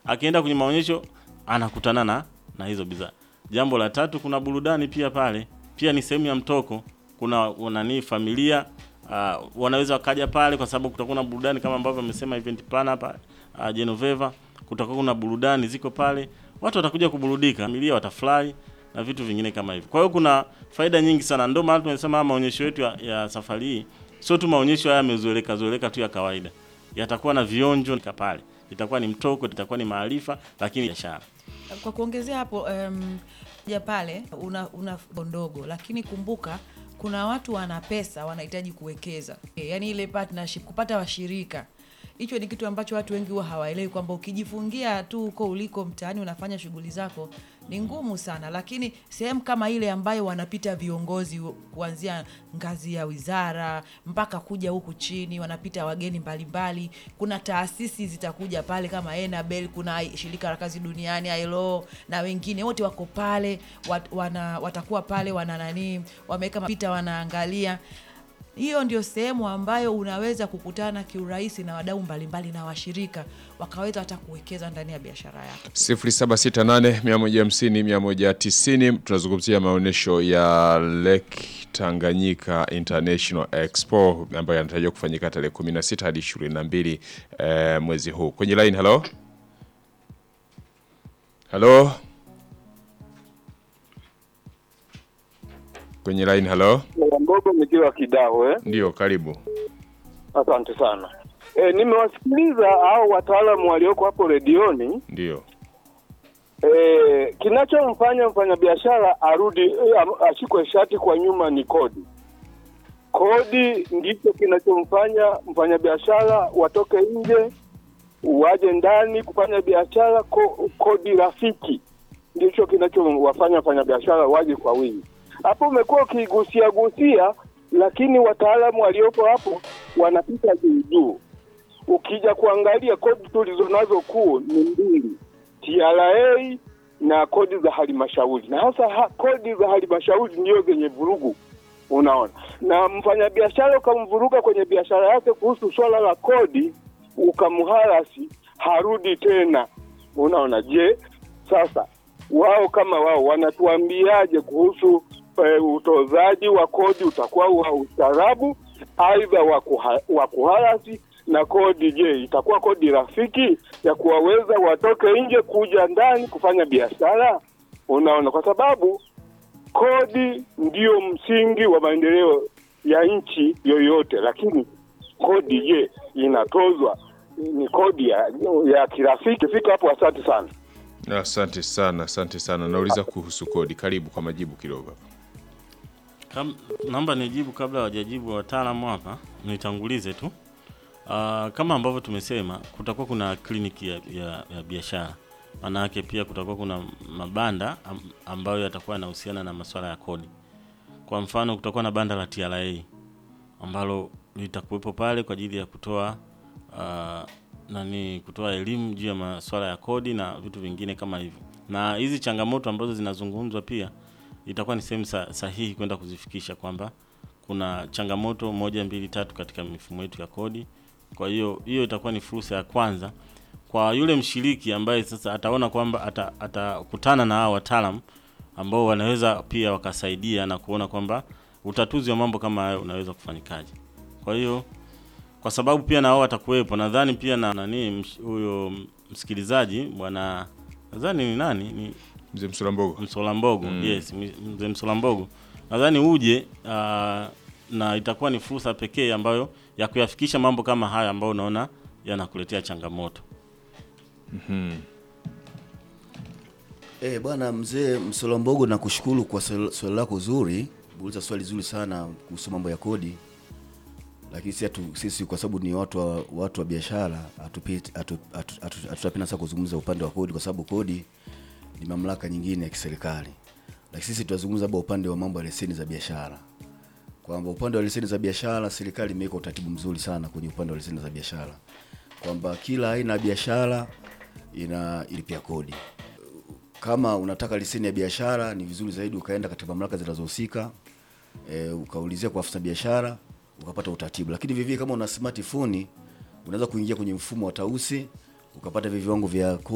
akienda kwenye maonyesho anakutana na na hizo bidhaa. Jambo la tatu, kuna burudani pia pale, pia ni sehemu ya mtoko. Kuna nani, familia uh, wanaweza wakaja pale kwa sababu kutakuwa na burudani kama ambavyo amesema event planner hapa uh, Genoveva, kutakuwa kuna burudani ziko pale, watu watakuja kuburudika, familia watafurahi na vitu vingine kama hivyo. Kwa hiyo kuna faida nyingi sana, ndio maana tunasema haya maonyesho yetu ya, ya safari hii sio tu maonyesho haya yamezoeleka zoeleka tu ya kawaida, yatakuwa na vionjo pale, itakuwa ni mtoko, itakuwa ni maarifa, lakini biashara. Kwa kuongezea hapo um, ja pale una, una ndogo, lakini kumbuka kuna watu wana pesa wanahitaji kuwekeza, e, yani ile partnership, kupata washirika hicho ni kitu ambacho watu wengi huwa hawaelewi kwamba ukijifungia tu huko uliko mtaani unafanya shughuli zako ni ngumu sana, lakini sehemu kama ile ambayo wanapita viongozi kuanzia ngazi ya wizara mpaka kuja huku chini, wanapita wageni mbalimbali mbali. Kuna taasisi zitakuja pale kama Enabel, kuna shirika la kazi duniani ILO na wengine wote wako pale wat, wana, watakuwa pale wana nani wameweka mapita wanaangalia hiyo ndio sehemu ambayo unaweza kukutana kiurahisi na wadau mbalimbali na washirika wakaweza hata kuwekeza ndani ya biashara yako. 0768 150 190. Tunazungumzia maonyesho ya Lake Tanganyika International Expo ambayo yanatarajiwa kufanyika tarehe 16 hadi 22 eh, mwezi huu. Kwenye line, halo halo, kwenye line, halo Mbogo nikiwa Kidaho eh? Ndio, karibu. Asante sana. E, nimewasikiliza hao wataalamu walioko hapo redioni. Ndio. E, kinachomfanya mfanyabiashara arudi e, ashikwe shati kwa nyuma ni kodi. Kodi ndicho kinachomfanya mfanyabiashara watoke nje waje ndani kufanya biashara. Ko, kodi rafiki ndicho kinachowafanya wafanyabiashara waje kwa wingi. Hapo umekuwa ukigusia gusia, lakini wataalamu waliopo hapo wanapita juu juu. Ukija kuangalia kodi tulizonazo kuu ni mbili, TRA na kodi za halmashauri, na hasa ha, kodi za halmashauri ndio zenye vurugu, unaona. Na mfanyabiashara ukamvuruga kwenye biashara yake kuhusu swala la kodi, ukamharasi, harudi tena, unaona. Je, sasa wao kama wao wanatuambiaje kuhusu e, utozaji wa kodi utakuwa wa ustaarabu aidha wa kuharasi na kodi? Je, itakuwa kodi rafiki ya kuwaweza watoke nje kuja ndani kufanya biashara? Unaona, kwa sababu kodi ndio msingi wa maendeleo ya nchi yoyote, lakini kodi je, inatozwa ni kodi ya, ya kirafiki? Fika hapo. Asante sana. Asante sana, asante sana. Nauliza kuhusu kodi, karibu kwa majibu kidogo. Kam, naomba nijibu kabla hawajajibu wataalamu hapa, nitangulize tu. Uh, kama ambavyo tumesema kutakuwa kuna kliniki ya, ya, ya biashara. Maana yake pia kutakuwa kuna mabanda ambayo yatakuwa yanahusiana na masuala ya kodi. Kwa mfano kutakuwa na banda la TRA ambalo litakuwepo pale kwa ajili ya kutoa uh, nani kutoa elimu juu ya masuala ya kodi na vitu vingine kama hivyo, na hizi changamoto ambazo zinazungumzwa pia itakuwa ni sehemu sahihi kwenda kuzifikisha kwamba kuna changamoto moja mbili tatu katika mifumo yetu ya kodi. Kwa hiyo hiyo itakuwa ni fursa ya kwanza kwa yule mshiriki ambaye sasa ataona kwamba atakutana na hao wataalamu ambao wanaweza pia wakasaidia na kuona kwamba utatuzi wa mambo kama hayo unaweza kufanyikaje. Kwa hiyo kwa sababu pia na wao watakuwepo, nadhani pia na nani huyo msikilizaji bwana, nadhani ni nani, ni Mzee Msolambogo. Msolambogo, mm. Yes, Mzee Msolambogo, nadhani uje uh, na itakuwa ni fursa pekee ambayo ya kuyafikisha mambo kama haya ambayo unaona yanakuletea changamoto. mm-hmm. Eh, bwana mzee Msolambogo, nakushukuru kwa swali lako zuri, uliza swali zuri sana kuhusu mambo ya kodi lakini si atu, sisi kwa sababu ni watu wa, watu wa biashara hatutapenda sasa kuzungumza upande wa kodi, kwa sababu kodi ni mamlaka nyingine ya kiserikali, lakini sisi tunazungumza labda upande wa mambo ya leseni za biashara, kwamba upande wa leseni za biashara serikali imeweka utaratibu mzuri sana kwenye upande wa leseni za biashara, kwamba kila aina ya biashara ina ilipia kodi. Kama unataka leseni ya biashara, ni vizuri zaidi ukaenda katika mamlaka zinazohusika, e, ukaulizia kwa afisa biashara ukapata utaratibu. Lakini vivyo kama una smartphone unaweza kuingia kwenye mfumo wa Tausi ukapata viwango vya